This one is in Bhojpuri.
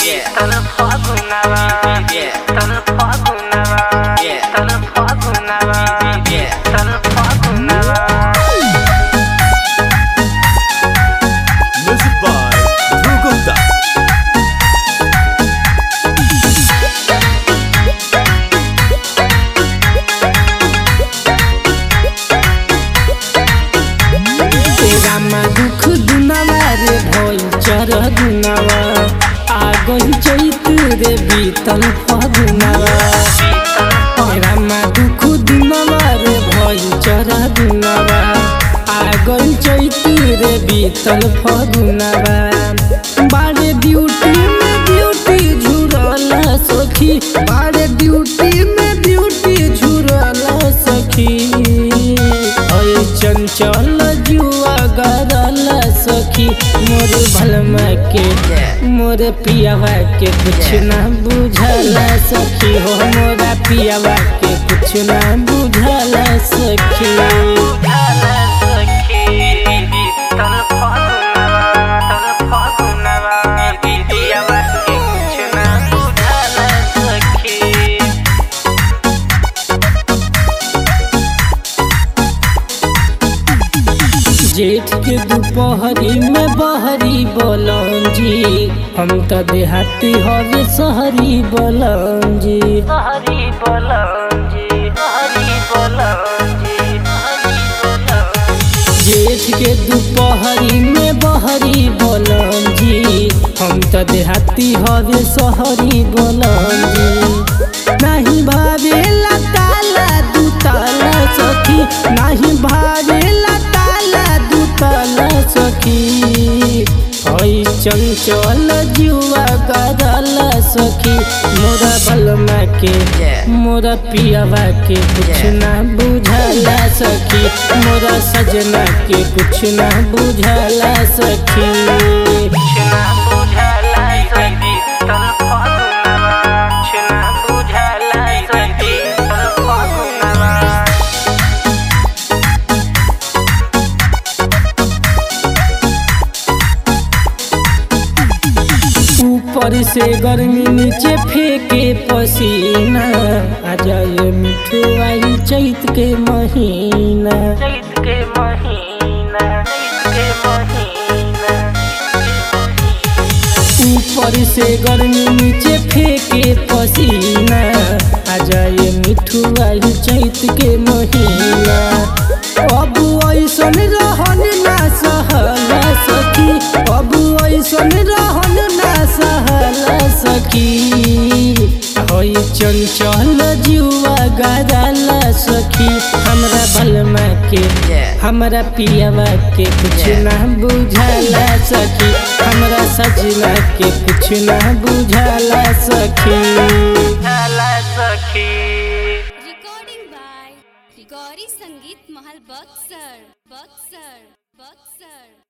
Tal fagunava, tal fagunava, tal fagunava, tal fagunava. Music by Dhruv Gupta. तेरा में दुख दुनावा रे भइल चर दुनावा आ गई चैत रे बीतल फगुनावा तेरा में दुख दुनावा रे भइल चर दुनावा आ गई चैत रे बीतल फगुनावा बाड़े ड्यूटी में ड्यूटी झुरल सखी बाड़े ड्यूटी में ड्यूटी झुरल सखी ओए चंचल जुआ गरल सखी मोर भलमा के मोर पियावा के कुछ ना बुझल सखी हो मोरा पियावा के कुछ ना बुझल सखी Tal fagunava, tal fagunava, diyava ke kuch na budhala sakhi. जेठ के दोपहरी में बहरी बोलन जी हम तो देहाती हवे शहरी बोलन जी हरि बोलन जी हरि बोलन जी हरि बोलन जेठ के दोपहरी में बहरी बोलन जी हम तो देहाती हवे शहरी बोलन जी नहीं भावेला ताला दू ताला सखी नहीं भावेला ताला दू ताला सखी हई चंचल जुआ गरल सखी मोरा बलमा के मोरा पियावा के कुछ ना बुझला सखी मोरा सजना के कुछ ना बुझला सखी छना बुझला सखी तल फागुनवा छना बुझला सखी तल फागुनवा ऊपर से गर्मी नीचे फेंके पसीना आ जाए मिठू आई चैत के महीना चैत के महीना चैत के महीना ऊपर से गर्मी नीचे फेंके पसीना आ जाए मिठू आई चैत के महीना अब ऐसन रहन ना सहल सखी अब ऐसन रहन ना सहल सखी होई चंचल जुआ गरल सखी हमरा बलमा के हमरा पियावा के कुछ ना बुझला सखी हमरा सजना के कुछ ना बुझला सखी बुझला सखी recording by Rigori Sangeet Mahal Buxar Buxar Buxar